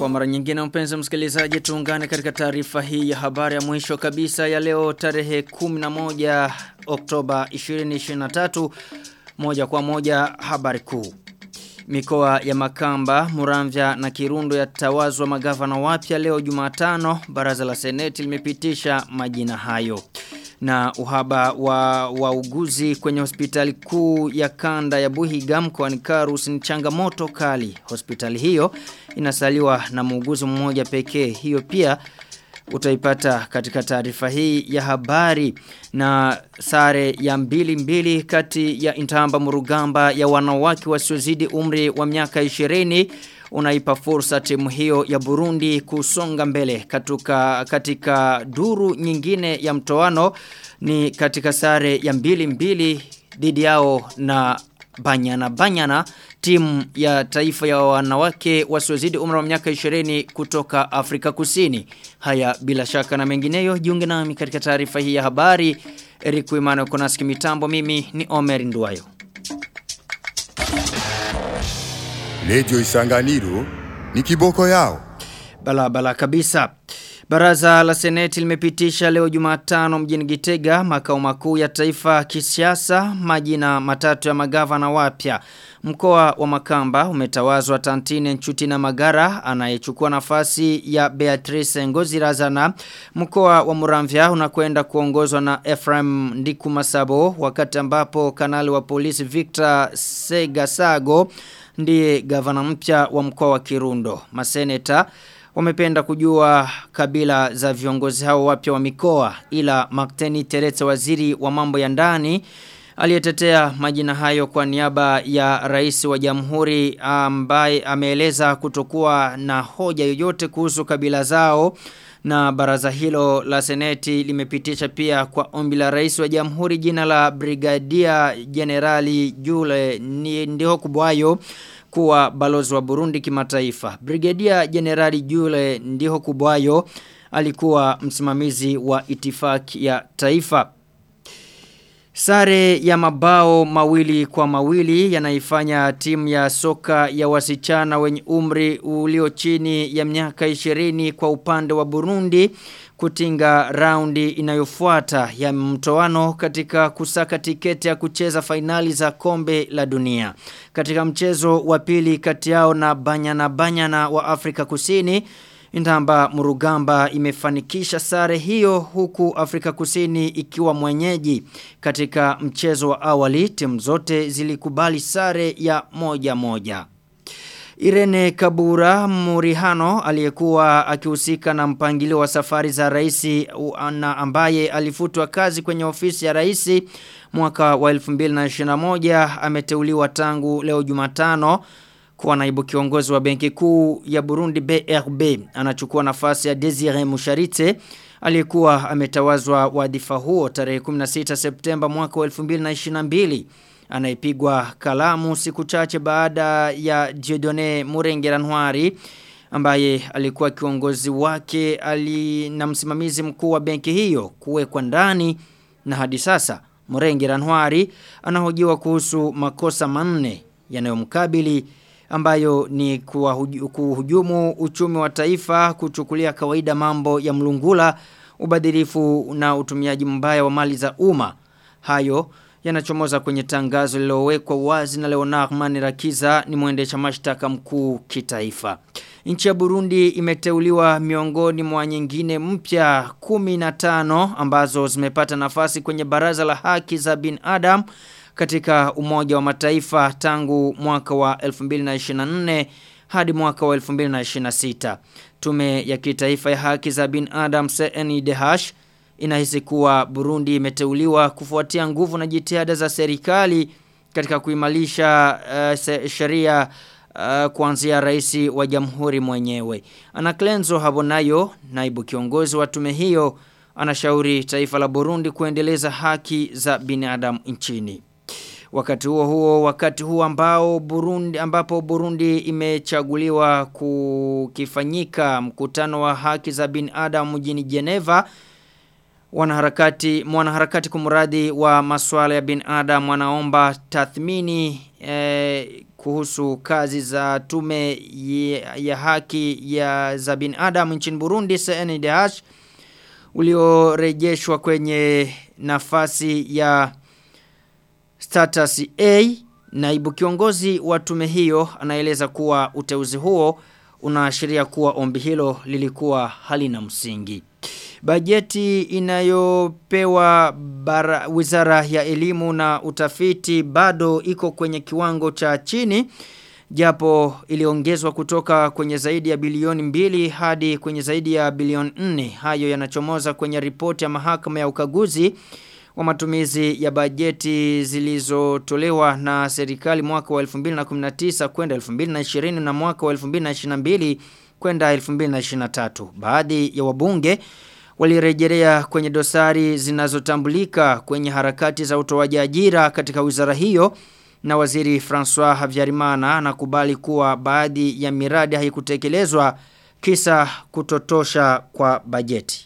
mara nyingine mpenzi msikilizaji tuungane katika taarifa hii ya habari ya mwisho kabisa ya leo tarehe 11 Oktoba 2023 moja kwa moja habari kuu. Mikoa ya Makamba, Muramvya na Kirundo yatawazwa magavana wapya leo Jumatano. Baraza la Seneti limepitisha majina hayo. Na uhaba wa wauguzi kwenye hospitali kuu ya kanda ya Buhiga mkoani Karus ni changamoto kali. Hospitali hiyo inasaliwa na muuguzi mmoja pekee. Hiyo pia utaipata katika taarifa hii ya habari na sare ya mbili mbili kati ya Intamba Murugamba ya wanawake wasiozidi umri wa miaka 20 unaipa fursa timu hiyo ya Burundi kusonga mbele katika, katika duru nyingine ya mtoano ni katika sare ya mbili mbili dhidi yao na Banyana Banyana timu ya taifa ya wanawake wasiozidi umri wa miaka 20 kutoka Afrika Kusini. Haya bila shaka na mengineyo jiunge nami katika taarifa hii ya habari. Eric Wimano Konaski mitambo mimi ni Omer Nduwayo. Radio Isanganiro ni kiboko yao. Bala bala kabisa. Baraza la Seneti limepitisha leo Jumatano mjini Gitega makao makuu ya taifa kisiasa majina matatu ya magavana wapya. Mkoa wa Makamba umetawazwa Tantine Nchuti na Magara anayechukua nafasi ya Beatrice Ngozirazana. Mkoa wa Muramvya unakwenda kuongozwa na Ephraim Ndiku Masabo wakati ambapo kanali wa polisi Victor Segasago ndiye gavana mpya wa mkoa wa Kirundo. Maseneta wamependa kujua kabila za viongozi hao wapya wa mikoa ila Makteni Teretse waziri wa mambo ya ndani aliyetetea majina hayo kwa niaba ya rais wa jamhuri ambaye ameeleza kutokuwa na hoja yoyote kuhusu kabila zao na baraza hilo la seneti limepitisha pia kwa ombi la rais wa jamhuri jina la brigadia generali Jule Ndiho Kubwayo kuwa balozi wa Burundi kimataifa. Brigadia Generali Jule Ndiho Kubwayo alikuwa msimamizi wa itifaki ya taifa. Sare ya mabao mawili kwa mawili yanaifanya timu ya soka ya wasichana wenye umri ulio chini ya miaka 20 kwa upande wa Burundi kutinga raundi inayofuata ya mtoano katika kusaka tiketi ya kucheza fainali za kombe la dunia. Katika mchezo wa pili kati yao na Banyana Banyana wa Afrika Kusini, Intamba Murugamba imefanikisha sare hiyo huku Afrika Kusini ikiwa mwenyeji. Katika mchezo wa awali timu zote zilikubali sare ya moja moja. Irene Kabura Murihano aliyekuwa akihusika na mpangilio wa safari za raisi na ambaye alifutwa kazi kwenye ofisi ya raisi mwaka wa 2021 ameteuliwa tangu leo Jumatano kuwa naibu kiongozi wa benki kuu ya Burundi BRB anachukua nafasi ya Desire Musharite aliyekuwa ametawazwa wadhifa huo tarehe 16 Septemba mwaka wa 2022 anayepigwa kalamu siku chache baada ya Dieudonné Murengeranwari ambaye alikuwa kiongozi wake ali na msimamizi mkuu wa benki hiyo kuwekwa ndani na hadi sasa Murengeranwari anahojiwa kuhusu makosa manne yanayomkabili ambayo ni kuhujumu uchumi wa taifa kuchukulia kawaida mambo ya mlungula ubadhirifu na utumiaji mbaya wa mali za umma hayo yanachomoza kwenye tangazo lililowekwa wazi na Leonard Manirakiza ni mwendesha mashtaka mkuu kitaifa. Nchi ya Burundi imeteuliwa miongoni mwa nyingine mpya 15 ambazo zimepata nafasi kwenye baraza la haki za binadamu katika umoja wa mataifa tangu mwaka wa 2024 hadi mwaka wa 2026. Tume ya kitaifa ya haki za binadamu CNIDH inahisi kuwa Burundi imeteuliwa kufuatia nguvu na jitihada za serikali katika kuimarisha uh, sheria uh, kuanzia rais wa jamhuri mwenyewe. Ana Clenzo Habonayo, naibu kiongozi wa tume hiyo, anashauri taifa la Burundi kuendeleza haki za binadamu nchini. Wakati huo huo, wakati huo ambao Burundi ambapo Burundi imechaguliwa kukifanyika mkutano wa haki za binadamu mjini Geneva Wanaharakati mwanaharakati kumradi wa masuala ya binadamu wanaomba tathmini eh, kuhusu kazi za tume ya, ya haki ya za binadamu nchini Burundi CNDH uliorejeshwa kwenye nafasi ya status A naibu kiongozi wa tume hiyo anaeleza kuwa uteuzi huo unaashiria kuwa ombi hilo lilikuwa halina msingi. Bajeti inayopewa bara, wizara ya elimu na utafiti bado iko kwenye kiwango cha chini japo iliongezwa kutoka kwenye zaidi ya bilioni mbili hadi kwenye zaidi ya bilioni nne hayo yanachomoza kwenye ripoti ya mahakama ya ukaguzi wa matumizi ya bajeti zilizotolewa na serikali mwaka wa 2019 kwenda 2020 na mwaka wa 2022 kwenda 2023 baadhi ya wabunge walirejelea kwenye dosari zinazotambulika kwenye harakati za utoaji ajira katika wizara hiyo na waziri François Havyarimana anakubali kuwa baadhi ya miradi haikutekelezwa kisa kutotosha kwa bajeti.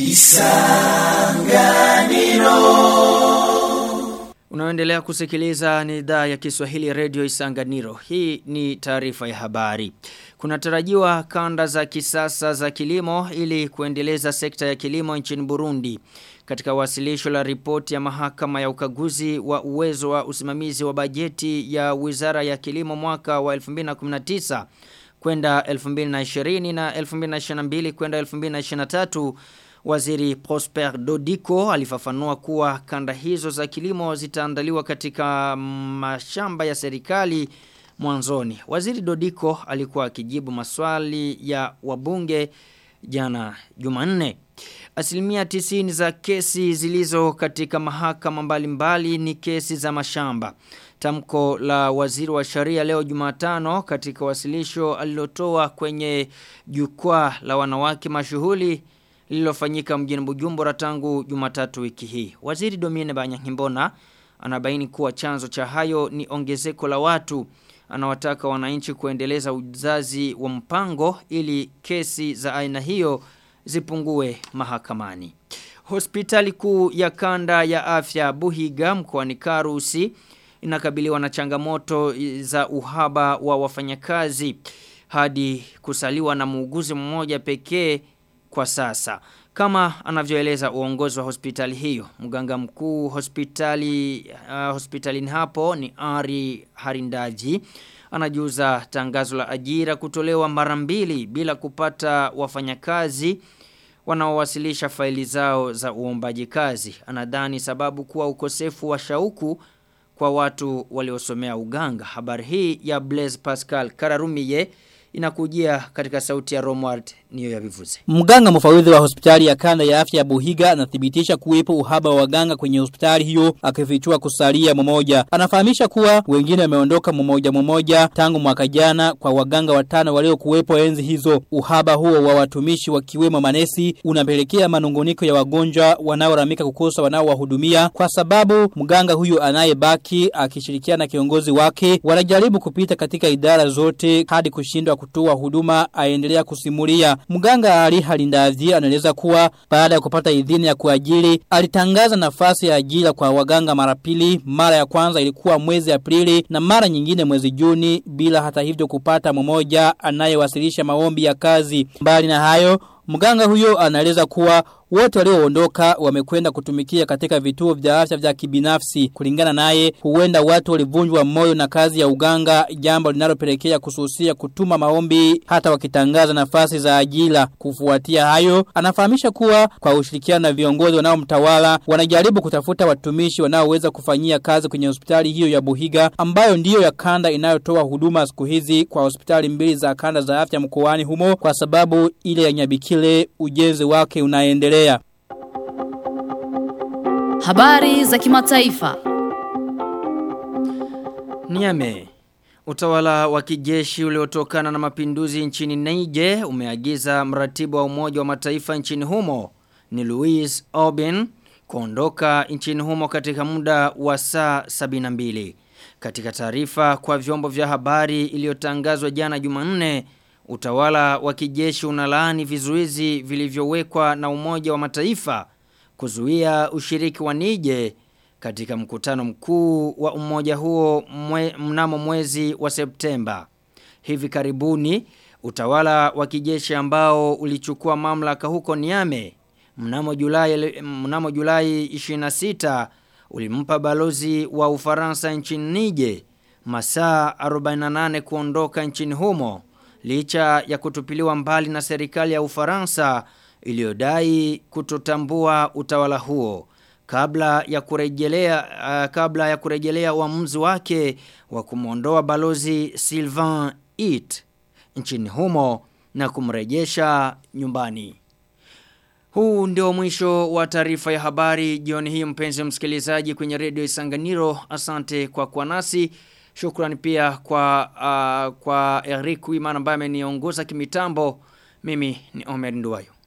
Unaendelea kusikiliza ni idhaa ya Kiswahili Radio Isanganiro. Hii ni taarifa ya habari. Kunatarajiwa kanda za kisasa za kilimo ili kuendeleza sekta ya kilimo nchini Burundi. Katika wasilisho la ripoti ya mahakama ya ukaguzi wa uwezo wa usimamizi wa bajeti ya Wizara ya Kilimo mwaka wa 2019 kwenda 2020 na 2022 kwenda 2023 Waziri Prosper Dodiko alifafanua kuwa kanda hizo za kilimo zitaandaliwa katika mashamba ya serikali mwanzoni. Waziri Dodiko alikuwa akijibu maswali ya wabunge jana Jumanne. Asilimia tisini za kesi zilizo katika mahakama mbalimbali ni kesi za mashamba. Tamko la waziri wa sharia leo Jumatano katika wasilisho alilotoa kwenye jukwaa la wanawake mashuhuli lililofanyika mjini Bujumbura tangu Jumatatu wiki hii. Waziri Domine Banyankimbona anabaini kuwa chanzo cha hayo ni ongezeko la watu. Anawataka wananchi kuendeleza uzazi wa mpango ili kesi za aina hiyo zipungue mahakamani. Hospitali kuu ya kanda ya afya Buhiga mkoani Karusi inakabiliwa na changamoto za uhaba wa wafanyakazi hadi kusaliwa na muuguzi mmoja pekee kwa sasa. Kama anavyoeleza uongozi wa hospitali hiyo, mganga mkuu hospitali uh, hospitalini hapo ni Ari Harindaji anajuza tangazo la ajira kutolewa mara mbili bila kupata wafanyakazi wanaowasilisha faili zao za uombaji kazi. Anadhani sababu kuwa ukosefu wa shauku kwa watu waliosomea uganga. Habari hii ya Blaise Pascal Kararumiye inakujia katika sauti ya Romward niyo ya vivuze. Mganga mfawidhi wa hospitali ya kanda ya afya ya Buhiga anathibitisha kuwepo uhaba wa waganga kwenye hospitali hiyo akifichua kusalia mmoja. Anafahamisha kuwa wengine wameondoka mmoja mmoja tangu mwaka jana kwa waganga watano waliokuwepo enzi hizo. Uhaba huo wa watumishi wakiwemo manesi unapelekea manunguniko ya wagonjwa wanaoramika kukosa wanaowahudumia kwa sababu mganga huyo anayebaki akishirikiana na kiongozi wake wanajaribu kupita katika idara zote hadi kushindwa kutoa huduma aendelea kusimulia. Mganga Ali Halindazi anaeleza kuwa baada ya kupata idhini ya kuajiri alitangaza nafasi ya ajira kwa waganga mara pili. Mara ya kwanza ilikuwa mwezi Aprili na mara nyingine mwezi Juni bila hata hivyo kupata mmoja anayewasilisha maombi ya kazi. Mbali na hayo Mganga huyo anaeleza kuwa wote walioondoka wamekwenda kutumikia katika vituo vya afya vya kibinafsi. Kulingana naye, huenda watu walivunjwa moyo na kazi ya uganga, jambo linalopelekea kususia kutuma maombi hata wakitangaza nafasi za ajira. Kufuatia hayo, anafahamisha kuwa kwa ushirikiano na viongozi wanaomtawala wanajaribu kutafuta watumishi wanaoweza kufanyia kazi kwenye hospitali hiyo ya Buhiga ambayo ndiyo ya kanda inayotoa huduma siku hizi kwa hospitali mbili za kanda za afya mkoani humo kwa sababu ile ya Nyabikile ujenzi wake unaendelea. Habari za kimataifa. Niame. Utawala wa kijeshi uliotokana na mapinduzi nchini Niger umeagiza mratibu wa umoja wa mataifa nchini humo ni Louis Aubin kuondoka nchini humo katika muda wa saa 72. Katika taarifa kwa vyombo vya habari iliyotangazwa jana Jumanne, utawala wa kijeshi unalaani vizuizi vilivyowekwa na umoja wa mataifa kuzuia ushiriki wa Nije katika mkutano mkuu wa umoja huo mwe, mnamo mwezi wa Septemba. Hivi karibuni utawala wa kijeshi ambao ulichukua mamlaka huko Niame mnamo Julai mnamo Julai 26 ulimpa balozi wa Ufaransa nchini Nije masaa 48 kuondoka nchini humo licha ya kutupiliwa mbali na serikali ya Ufaransa iliyodai kutotambua utawala huo kabla ya kurejelea uh, kabla ya kurejelea uamuzi wake wa kumwondoa balozi Sylvain It nchini humo na kumrejesha nyumbani. Huu ndio mwisho wa taarifa ya habari jioni hii mpenzi msikilizaji kwenye redio Isanganiro. Asante kwa kuwa nasi. Shukrani pia kwa uh, kwa Eric Wimana ambaye ameniongoza kimitambo. Mimi ni Omer Nduwayo.